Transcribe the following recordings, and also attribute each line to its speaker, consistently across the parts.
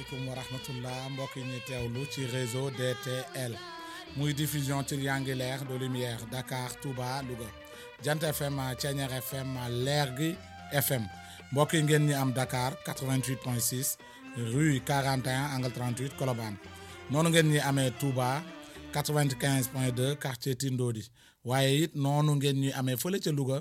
Speaker 1: asalaamaaleykum wa rahmatullah mbokk yi ñuy teewlu ci réseau DTL muy diffusion triangulaire de lumière Dakar Touba Louga Jant FM Thiéniere FM Lergui FM mbokk yi ngeen ñi am Dakar 88.6 rue 41 angle 38 Colobane noonu ngeen ñi amee Touba 95.2 quartier Tindodi waaye it noonu ngeen ñuy amee fële ca Louga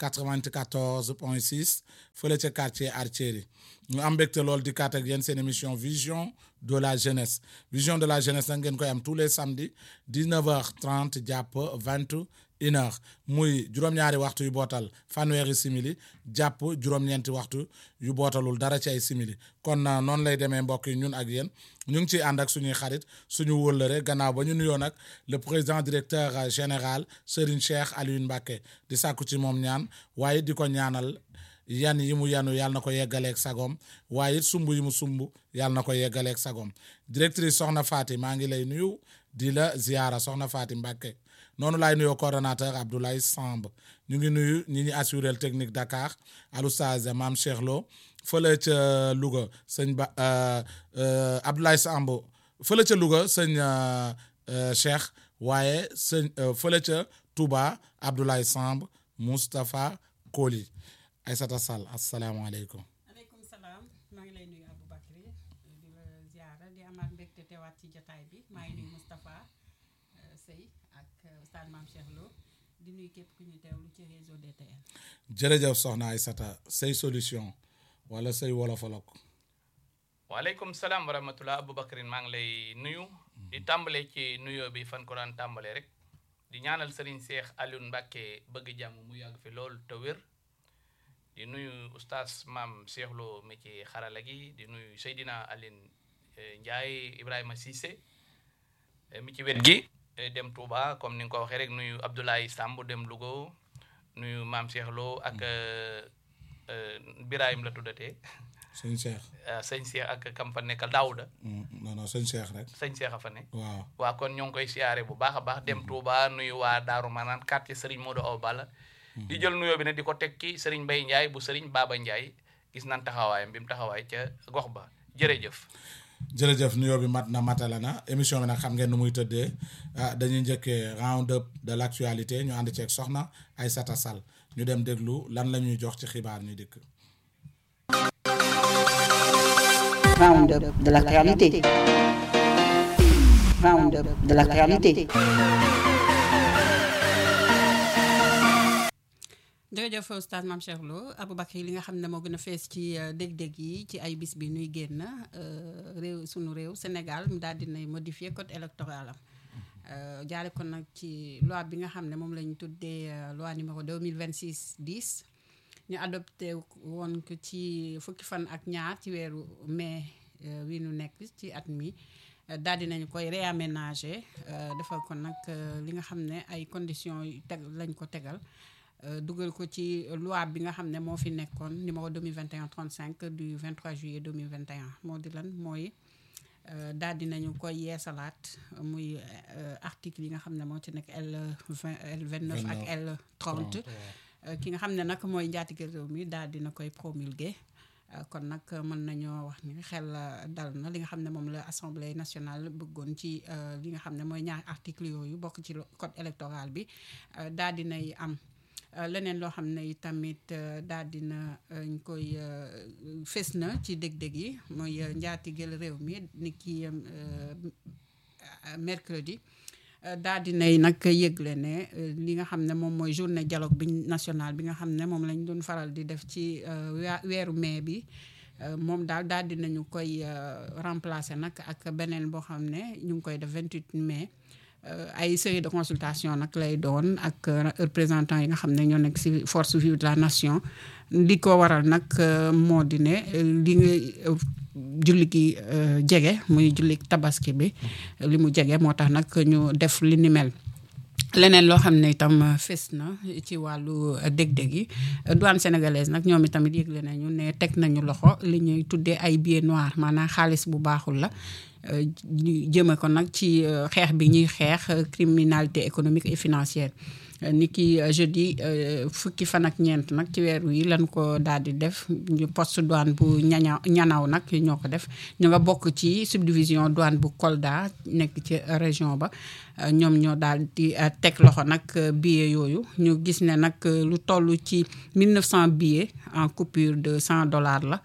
Speaker 1: 94.6 fële ca quartier Artieri ñu am mbégte lool di kaat ak yéen seen émission vision de la jeunesse vision de la jeunesse nag ngeen koy am tous les samedis 19h30 jàpp 21h muy juróom-ñaari waxtu yu bootal fanweeri simili jàpp juróom-ñeenti waxtu yu bootalul dara ci ay simili kon noonu lay demee mbokk yi ñun ak yéen ñu ngi ciy ànd ak suñuy xarit suñu wëllëre gannaaw ba ñu nuyoo nag le président directeur général Serigne Cheikh Alioune Mbacké di sàkku ci moom ñaan waaye di ko ñaanal yan yi mu yanu yàlla na ko yeggaleeg sagom waaye it sumb yi mu sumb yàlla na ko yeggaleeg sagom directrice Soxna Faty maa ngi lay nuyu di la ziara Soxna Faty Mbacké noonu laay nuyoo coordonnateur Abdoulaye Samb ñu ngi nuyu ñi ñu assuré technique Dakar Aloustaze Mame Cheikh Lo fële ca Louga sëñ ba Abdoulaye Samb fële ca Louga sëñ Cheikh waaye sëñ fële ca Touba Abdoulaye Samb Moustapha Koli Aïssata Sall asalaamaaleykum.
Speaker 2: aleykum salaam maa ngi lay nuyu Aboubacry di la ziara di amaat mbégte teewaat ci jotaay bi maa ngi nuyu Moustapha Sey ak Oustaz Mame Cheikh Lo di nuyu képp ku ñuy teewlu ci réseau DTL.
Speaker 1: jërëjëf soxna Aïssata say solution wala say wolofalok.
Speaker 3: waaleykum salaam wa rahmatulah Aboubacry maa ngi lay nuyu. di tàmbale ci nuyoo bi fan ko daan tàmbale rek. di ñaanal Serigne Cheikh Alioune Mbacké bëgg jàmm mu yàgg fi lool te wér. di nuyu oustaz maam Cheikh Lo mi ci xarala gi di nuyu Seydina Aline Ndiaye Ibrahima Cissé mi ci wet gi dem Touba comme ni nga ko waxee rek nuyu Abdoulaye Samb dem Louga nuyu maam Cheikh Lo ak Birahim la tuddatee.
Speaker 1: sëñ Cheikh.
Speaker 3: sëñ Cheikh ak kam fa nekkal Daouda.
Speaker 1: non non sëñ Cheikh rek.
Speaker 3: sëñ Cheikh a fa ne.
Speaker 1: waaw
Speaker 3: waa kon ñoo ngi koy siyaare bu baax a baax dem Touba nuyu waa Daaru Manaan quartier Serigne Modou Awa Balla di jël nuyoo bi ne di ko teg ci Serigne Mbaye Ndiaye bu Serigne Baba Ndiaye gis nan taxawaayam bi mu taxawaay ca gox ba jërëjëf.
Speaker 1: jërëjëf nuyoo bi mat na matala na émission bi nag xam ngeen nu muy tëddee ah dañuy njëkkee round up de l' actualité ñu ànd ceeg soxna Aïssata Sall ñu dem déglu lan la ñuy jox ci xibaar ñu dikk.
Speaker 4: round up de l' actualité. round up de l' actualité.
Speaker 2: jërëjëf Oustaz Mame Cheikh Lo Aboubacry li nga xam ne moo gën a fees ci dég-dég yi ci ay bis bi nuy génn réew sunu réew Sénégal mu daal dinay modifier code électoral am jaare ko nag ci loi bi nga xam ne moom la ñu tuddee loi numéro 2026 10 ñu adopté woon ko ci fukki fan ak ñaar ci weeru mai wi nu nekk ci at mi daal dinañu koy réaménager defal ko nag li nga xam ne ay conditions yu teg lañ ko tegal dugal ko ci loi bi nga xam ne moo fi nekkoon numéro 2021 35 du 23 juillet 2021 moo di lan mooy daal dinañu koy yeesalaat muy article yi nga xam ne moo ci nekk L 20 L 29 ak L 30 ki nga xam ne nag mooy njaatige réew mi daal dina koy promulguer kon nag mën nañoo wax ni xel dal na li nga xam ne moom la assemblée nationale bëggoon ci li nga xam ne mooy ñaari article yooyu bokk ci code électoral bi daal dinay am leneen loo xam ne tamit daal dina ñu koy fës na ci dég-dég yi mooy njaatigel réew mi ni ki mercredi daal dinay nag yëgle ne li nga xam ne moom mooy journée dialogue bi national bi nga xam ne moom lañ doon faral di def ci weeru mai bi moom daal daal dinañu koy remplacer nag ak beneen boo xam ne ñu ngi koy def 28 mai ay série de consultation nag lay doon ak représentant yi nga xam ne ñoo nekk ci force vive de la nation li ko waral nag moo di ne li nga julli gi jege muy julli tabaski bi li mu jege moo tax nag ñu def li ni mel leneen loo xam ne itam fes na ci wàllu dég-dég yi douane sénégalaise nag ñoom itamit yëgle nañu ne teg nañu loxo li ñuy tuddee ay billets noirs maanaam xaalis bu baaxul la jëme ko nag ci xeex bi ñuy xeex criminalité économique et financière ni ki jeudi fukki fan ak ñeent nag ci weer wi lan ko daal di def ñu poste douane bu ñaña ñanaw nag ñoo ko def ñu nga bokk ci subdivision douane bu Kolda nekk ci région ba ñoom ñoo daal di teg loxo nag billets yooyu ñu gis ne nag lu toll ci 1900 billets en coupure de 100 dollars la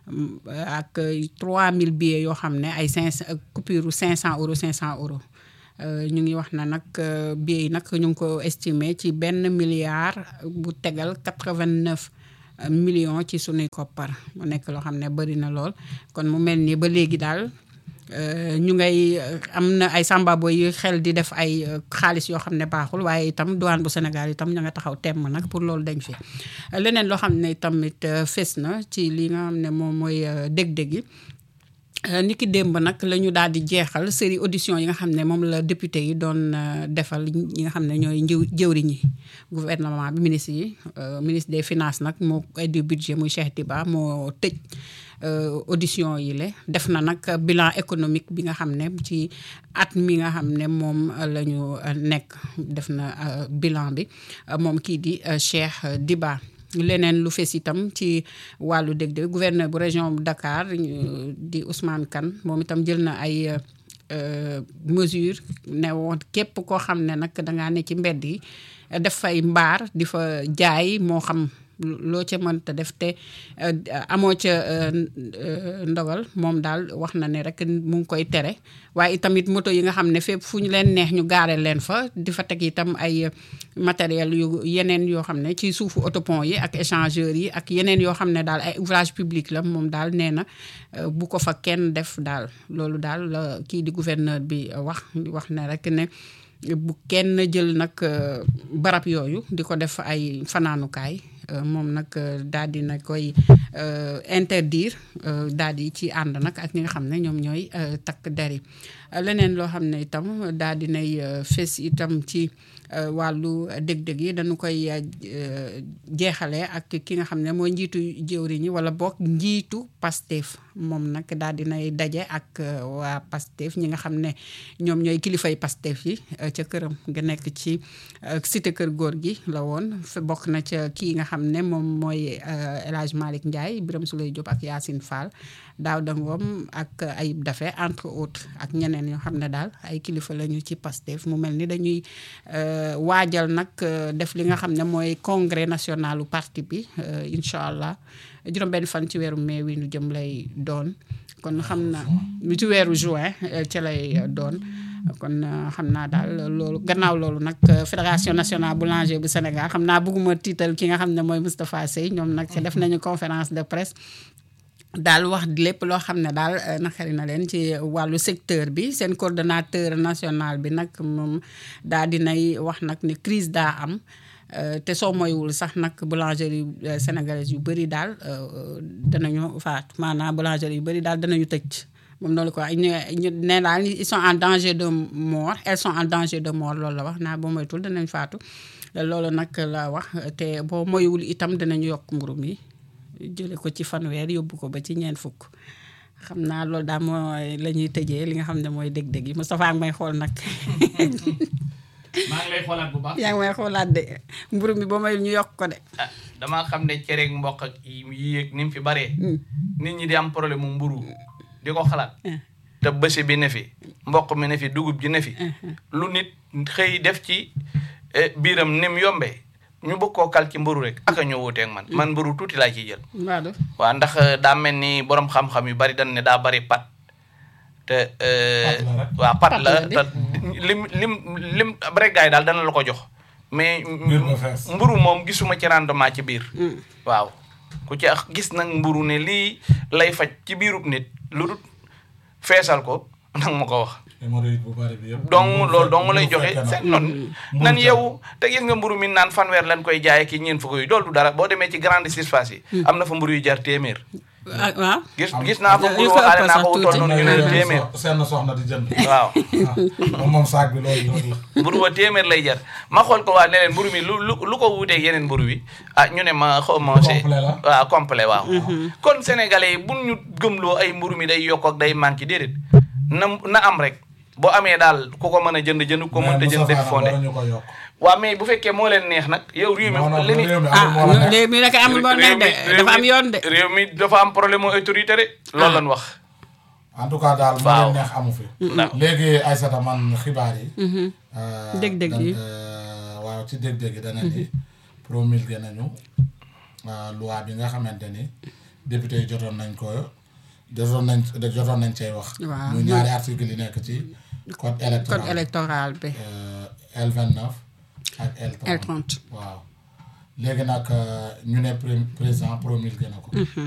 Speaker 2: ak 3000 billets yoo xam ne ay 500 coupure 500 euros 500 euros ñu ngi wax na nag billets yi nag ñu ngi ko estimé ci benn milliard bu tegal 89 millions ci sunuy koppar mu nekk loo xam ne bëri na lool kon mu mel ni ba léegi daal ñu ngay am na ay sambabo yu xel di def ay xaalis yoo xam ne baaxul waaye itam douane bu Sénégal itam ña nga taxaw temm nag pour loolu dañ fi leneen loo xam ne tamit fes na ci li nga xam ne moom mooy dég-dég yi ni ki démb nag la ñu daal di jeexal série audition yi nga xam ne moom la député yi doon defal ñi nga xam ne ñooy njëw jëwriñ yi gouvernement bi ministre yi ministre des finances nag moo ay du budget muy Cheikh Tiba moo tëj audition yi le def na nag bilan économique bi nga xam ne ci at mi nga xam ne moom la ñu nekk def na bilan bi moom kii di Cheikh Diba leneen lu fees itam ci wàllu dég-dég gouverneur bu région bu Dakar di Ousmane Kane moom itam jël na ay mesure ne woon képp koo xam ne nag dangaa ne ci mbedd yi def fay mbaar di fa jaay moo xam loo ca mënta def te amoo ca ndogal moom daal wax na ne rek mu ngi koy tere waaye itamit moto yi nga xam ne fépp fu ñu leen neex ñu gaare leen fa di fa teg itam ay matériel yu yeneen yoo xam ne ci suufu autopont yi ak échangeurs yi ak yeneen yoo xam ne daal ay ouvrage public la moom daal nee na bu ko fa kenn def daal loolu daal la kii di gouverneur bi wax wax ne rek ne bu kenn jël nag barab yooyu di ko def ay fanaanukaay moom nag daal di na koy interdire daal di ci ànd nag ak ñi nga xam ne ñoom ñooy takk der yi leneen loo xam ne itam daal di nay fes itam ci wàllu dég-dég yi dañu koy jeexale ak ki nga xam ne mooy njiitu jëwriñ yi wala boog njiitu Pastef moom nag daal di nay daje ak waa Pastef ñi nga xam ne ñoom ñooy kilifay Pastef yi ca këram nga nekk ci cité kër góor gi la woon fa bokk na ca kii nga xam ne moom mooy El Hadj Malick Ndiaye Birame Souleye Diop ak Yacine Fall Daouda Ngom ak Ayib Daffé entre autres ak ñeneen yoo xam ne daal ay kilifa lañu ci Pastef mu mel ni dañuy waajal nag def li nga xam ne mooy congrès nationalu parti bi incha allah juróom benn fan ci weeru mai wi ñu jëm lay doon kon xam na ci weeru juin ci lay doon kon xam naa daal loolu gannaaw loolu nag fédération nationale boulanger bu Sénégal xam naa bëgguma tiital ki nga xam ne mooy Moustapha Sey ñoom nag def nañu conférence de presse daal wax lépp loo xam ne daal naqari na leen ci wàllu secteur bi seen coordonnateur national bi nag moom daal dinay wax nag ni crise daa am te soo moywul sax nag boulangerie sénégalaise yu bëri daal danañu faat maanaam boulangerie yu bëri daal danañu tëj moom loolu quoi ñu ñu ne daal ils sont en danger de mort elles sont en danger de mort loolu la wax naa boo moytul danañ faatu loolu nag la wax te boo moywul itam danañu yokk mburu mi jële ko ci fanweer yóbbu ko ba ci ñeent fukk xam naa loolu daal mooy la ñuy tëjee li nga xam ne mooy dég-dég yi Moustapha ak may xool nag
Speaker 3: maa ngi lay xoolaat bu baax.
Speaker 2: yaa ngi may xoolaat de mburu mi ba mayul ñu yokk ko de
Speaker 3: ah damaa xam ne cereeg mboq ak yi yéeg ni mu fi baree. nit ñi di am problème mu mburu di ko xalaat. te bësi bi ne fi mboq mi ne fi dugub ji ne fi. lu nit xëy def ci biiram ni mu yombee. ñu bëgg koo kal ci mburu rek aka ñoo wuuteeg man man mburu tuuti laa ciy jël
Speaker 2: waaw
Speaker 3: waaw ndax daa mel ni borom xam-xam yu bari dañ ne daa bari pat te waaw pat la te lim lim lim rek gaay daal dana la ko jox mais mburu moom gisuma ci rendement ci biir waaw ku ci gis nag mburu ne lii lay faj ci biirub nit lu dul feesal ko nag ma ko wax donc loolu dong lay joxe seen noonu nan yow te gis nga mburu mi naan fanweer lañ koy jaay ki ñeen fukk yi loolu du dara boo demee ci grande surface yi am na fa mburu yu jar téeméer
Speaker 2: waaw
Speaker 3: gis gis naa fa mburu waxaale naa ko wutoon noonu ñu ne téeméer
Speaker 1: seen soxna di jënd
Speaker 3: waaw
Speaker 1: moom moom saag bi loolu loolu la
Speaker 3: mburu wa téeméer lay jar ma xool ko waa ne leen mburu mi lu lu lu ko wuuteeg yeneen mburu wi ah ñu ne ma xaw ma c'est
Speaker 1: Complet la.
Speaker 3: waaw complet waaw kon sénégalais yi bu ñu gëmloo ay mburu mi day yokk ak day manqué déedéet na na am rek boo amee daal ku ko mën a jënd jënd ku ko mënta jënd def fondé
Speaker 1: ñu ko yokk
Speaker 3: waaw mais bu fekkee moo leen neex nag yow réew mi
Speaker 1: non non
Speaker 3: li ni
Speaker 1: réew mi
Speaker 2: ah
Speaker 1: amul moo la neex
Speaker 2: léegi mi nag amul moo neex de
Speaker 3: réew
Speaker 2: dafa am
Speaker 3: mi-
Speaker 2: yoon de
Speaker 3: réew mi dafa am problème mu autorité de loolu lañ wax
Speaker 1: en tout cas daal moo
Speaker 3: Waaw.
Speaker 1: leen neex amu fi
Speaker 3: waaw.
Speaker 1: léegi Aïssata man xibaar yi euh,
Speaker 2: Dég-dég
Speaker 1: dan-
Speaker 2: yi.
Speaker 1: euh, waaw ci dég-dég yi dana ni promulgué nañu euh, loi bi nga xamante ni député yi jotoon nañ ko jotoon nañ jotoon nañ cay wax
Speaker 2: Waaw.
Speaker 1: ñu ñaari article yi nekk ci code électoral
Speaker 2: code électoral bi
Speaker 1: euh, L29 ak L30
Speaker 2: L30
Speaker 1: waaw léegi nag euh, ñu ne pré- président promulgué na ko